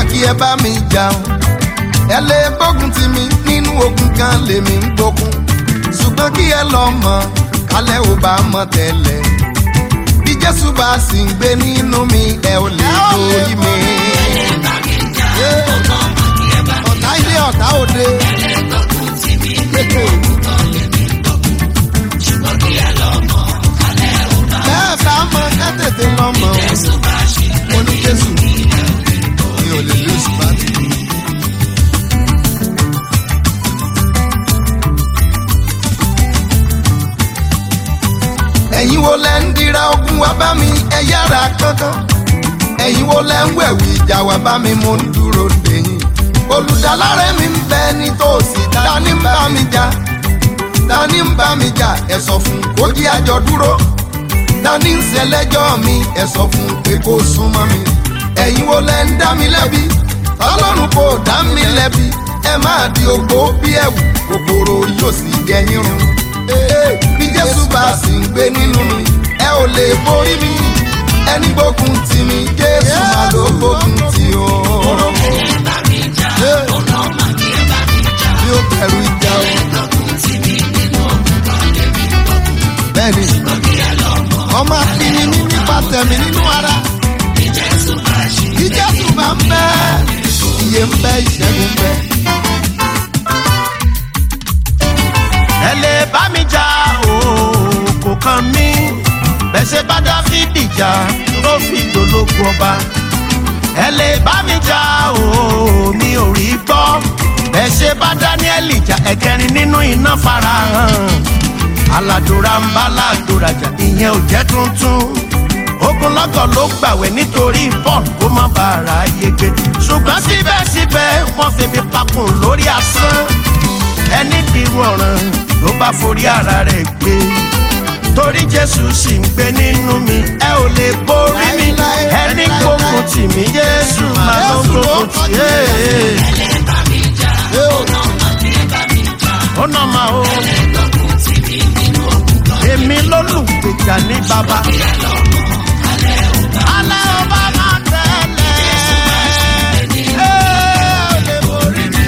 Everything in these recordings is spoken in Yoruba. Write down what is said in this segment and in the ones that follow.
kí ẹ bá mi jà o ẹ lè gbógun ti mi nínú ogun kan lèmi ń gbógun ṣùgbọ́n kí ẹ lọ mọ̀ kálẹ̀ ò bá mọ̀ tẹ́lẹ̀ bí jésù bá sì ń gbé nínú mi ẹ ò lè borí mi. ọ̀tá ilé ọ̀tá òde. bẹ́ẹ̀ bá mọ̀ ẹ tètè lọ mọ̀ o ní jésù mi ò lè lose battle. ẹ̀yin wo lẹ ń dira ogun wá bá mi ẹ yára kankan ẹ̀yin wo lẹ ń wẹ̀wì ìjà wá bá mi mo ń dúró dèyìn olùdálárẹ̀ mi ń bẹ nítòsí dání ń bá mi jà dání ń bá mi jà ẹ sọ fún kó jí àjọ dúró dání ń ṣẹlẹ́jọ́ mi ẹ sọ fún pé kó súnmọ́ mi ẹ̀yin wo lẹ ń dá mi lẹ́bi ọlọ́run kò dá mi lẹ́bi ẹ máa di ogbó bí ẹ̀wù kòkòrò yóò sì gẹ̀yìn rún bí jésù bá sì ń gbé nínú mi ẹ ò lè borí mi ẹni gbógun tì mí jésù máa ló gbógun tì ó. bí ó bẹ̀rù ìjà o. bẹ́ẹ̀ni ọmọ akíní ní nípa tẹ̀mí nínú ara. bí jésù bá ń bẹ iye ń bẹ ìṣẹ́gun bẹ. ẹ lè bá mi jà o kò kàn mí bẹ́ẹ̀ ṣe bá dáfídì jà ló fi dológun ọba ẹ lè bá mi jà o mi ò rí gbọ́ bẹ́ẹ̀ ṣe bá dáníẹ́lì jà ẹ̀kẹrin nínú iná farahàn aládùúrà ń bá aládùúrà jà ìyẹn ò jẹ́ tuntun ogunlọ́gọ̀ ló gbàwẹ̀ nítorí paul kó má bàa yege ṣùgbọ́n síbẹ̀síbẹ̀ wọ́n fi mi pakùn lórí asán ẹni bí wọ̀ràn ló bá forí ara rẹ̀ gbé torí jésù sì ń gbé nínú mi ẹ ò lè borí mi ẹni gbógun tì mí jésù máa ló gbógun tì é. ó nà máa ó èmi lólùgbèjà ní bàbá. alẹ́ ọba máa tẹ̀lé. ẹ ò lè borí mi.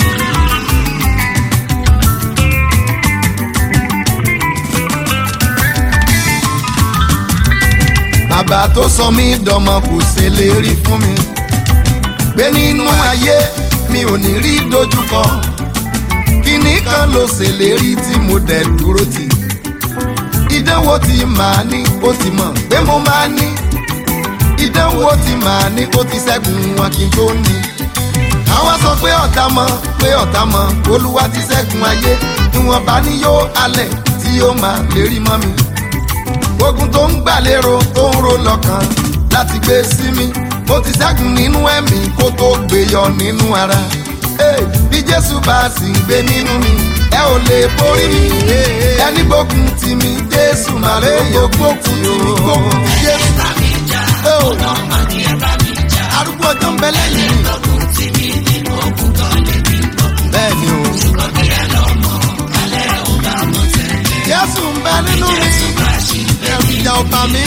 bàbá tó sọ mí dọmọ kò ṣèlérí fún mi pé nínú ayé mi ò ní rí dojúkọ kíní kan ló ṣèlérí tí mo dẹ̀ dúró tì ìdánwò tí màá ní ó ti mọ̀ pé mo máa ní ìdánwò tí màá ní ó ti ṣẹ́gun wọn kí n tó ní àwọn sọ pé ọ̀tá mọ̀ pé ọ̀tá mọ̀ olúwa ti ṣẹ́gun ayé ìwọ̀nba ni yóò alẹ̀ tí yóò máa lérí mọ́ mi ogun tó ń gbàlérò tó ń ro lọ́kàn láti gbé sí mi mo ti ṣẹ́gun nínú ẹ̀mí kó tó gbé yọ nínú ara Hey, bí jésù bá sì ń gbé nínú mi ẹ ò lè borí mi ẹni gbógun tì mí jésù máa lè gbógun tì mí gbógun tì jésù. Oh, arúgbó ọjọ́ ń bẹ lẹ́yìn mi. bẹ́ẹ̀ ni o. jésù ń bẹ nínú mi ẹ̀rù ìjà ọba mi.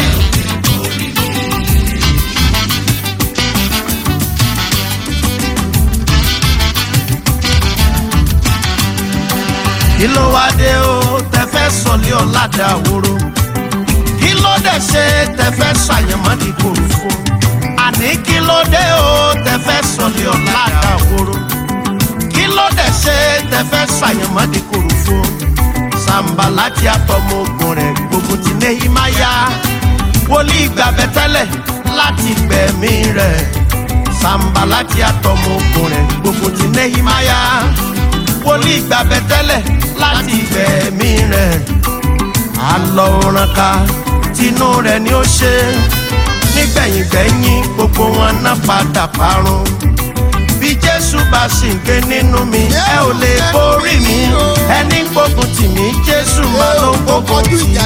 kí ló wá dé o tẹfẹ sọlẹ ọládà àwòrò kí ló dé ṣe tẹfẹ ṣàyẹmọdì kòròfo àní kí ló dé o tẹfẹ sọlẹ ọládà àwòrò kí ló dé ṣe tẹfẹ ṣàyẹmọdì kòròfo sàǹbà láti àtọmọ ogun rẹ gbogbo ti nehimaya wòlíì gbàbẹ tẹlẹ láti gbẹmí rẹ sàǹbà láti àtọmọ ogun rẹ gbogbo ti nehimaya wòlíì gbàbẹ tẹ́lẹ̀ láti gbẹ̀mí rẹ̀ àlọ́ òrànká tinú rẹ̀ ni ó ṣe nígbẹ̀yìngbẹ̀yìn gbogbo wọn náà padà parun bí jésù bá sì ń gbé nínú mi ẹ ò lè borí mi ẹni gbógun tì mí jésù máa ló gbógun tì mí.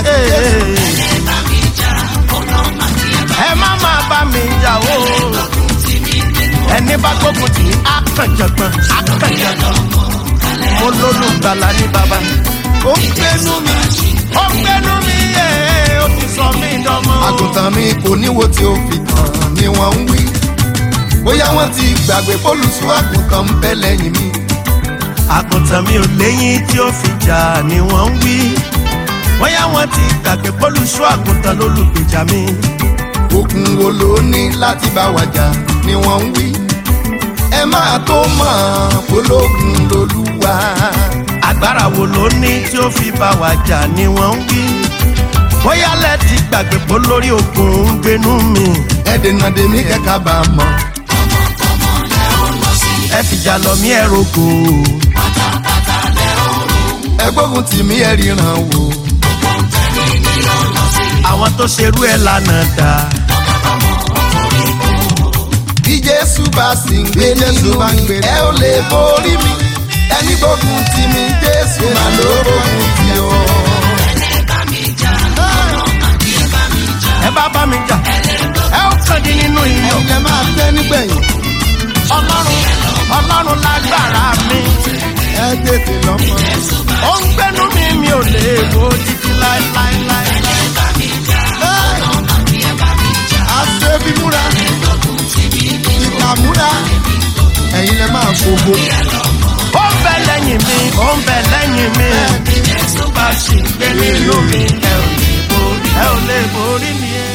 ẹ má máa bá mi jà o ẹni bá gbógun tì mí á kàn jọgbọn á kàn jọgbọn mo lólùgbàlà ní baba. ó ń gbénú mi. ó ń gbénú mi yé ó ti sọ mí dánmọ́. àgùntàn mi kò níwo tí ó fi tàn ni wọ́n ń wí. bóyá wọ́n ti gbàgbé pólùsù àgùntàn ń bẹ lẹ́yìn mi. àgùntàn mi ò léyìn tí ó fi jà ni wọ́n ń wí bóyá wọ́n ti gbàgbé pólùṣọ́ àgùntàn lólùgbèjà mi. ogun wo ló ní láti bá wa jà ni wọ́n ń wí. ẹ máa tó mọ̀ pológun lolúwa. agbára wo ló ní tí ó fi bá wa jà ni wọ́n ń wí bóyá lẹ́ẹ̀tì gbàgbé pé lórí ogun ń gbénú mi. ẹ dènà dèmí kẹ́kà bá a mọ̀. ẹ fìjà lọ mí ẹ rògbò. ẹ gbógun tì mí ẹ ríran wò. àwọn tó ṣerú ẹ lánà dá. bí jésù bá sì ń gbé nínú mi ẹ ò lè borí mi. ẹni gbógun tì mí jésù máa ló gbógun tì ọ́. ẹ bá bá mi jà ẹ ó kàn dín nínú iyọ̀. ẹ̀yin lẹ máa tẹ́ nígbẹ̀yìn. ọlọ́run ọlọ́run lágbára mi. ẹ tètè lọ́mọ. ó ń gbénú mi mi ò lè wo títí láéláéláé. àṣebí múra. ìkà múra. ẹ̀yin lẹ máa fògo. ó ń bẹ lẹ́yìn mi ó ń bẹ lẹ́yìn mi. bá a ṣì ń gbé nínú mi ẹ ò lè borí ẹ ò lè borí mi.